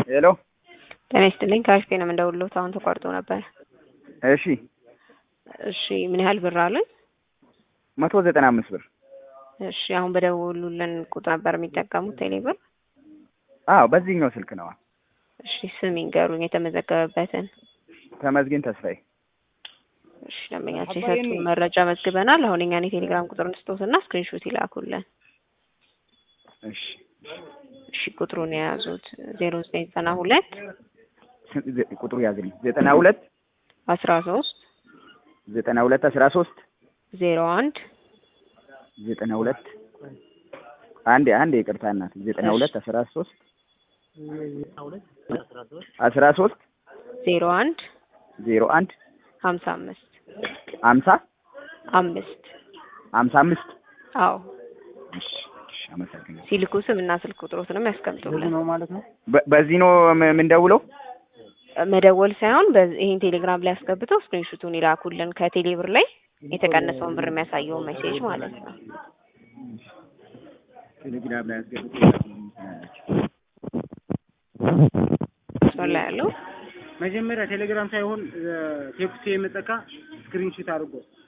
ሄሎ ጤና ይስጥልኝ ከአሽቴ ነው የምንደውልዎት። አሁን ተቋርጦ ነበር። እሺ እሺ ምን ያህል ብር አሉኝ? መቶ ዘጠና አምስት ብር እሺ አሁን በደወሉልን ቁጥር ነበር የሚጠቀሙት ቴሌ ብር? አዎ በዚህኛው ስልክ ነዋ። እሺ ስም ይንገሩኝ የተመዘገበበትን። ተመስገን ተስፋዬ እሺ ደንበኛችን የሰጡን መረጃ መዝግበናል። አሁን እኛን የቴሌግራም ቁጥር እንስጦትና ስክሪንሾት ይላኩልን። እሺ እሺ ቁጥሩን የያዙት ዜሮ ዘጠኝ ዘጠና ሁለት ቁጥሩ ያዝልኝ ዘጠና ሁለት አስራ ሶስት ዘጠና ሁለት አስራ ሶስት ዜሮ አንድ ዘጠና ሁለት አንድ አንድ ይቅርታ እናት ዘጠና ሁለት አስራ ሶስት አስራ ሶስት ዜሮ አንድ ዜሮ አንድ ሀምሳ አምስት አምሳ አምስት አምሳ አምስት አዎ እሺ እሺ አመሰግናለሁ። ሲልኩ ስም እና ስልክ ቁጥሮትንም ያስቀምጡልን። በ- በዚህ ነው ም- የምንደውለው? መደወል ሳይሆን በዚህ- ይሄን ቴሌግራም ላይ አስገብተው ስክሪንሹቱን ይላኩልን ከቴሌ ብር ላይ የተቀነሰውን ብር የሚያሳየውን ሜሴጅ ማለት ነው። ቴሌግራም ላይ አስገብቶ እሱን ላይ ያለው መጀመሪያ ቴሌግራም ሳይሆን ቴክስት የመጠቃ ስክሪንሾት አድርጎ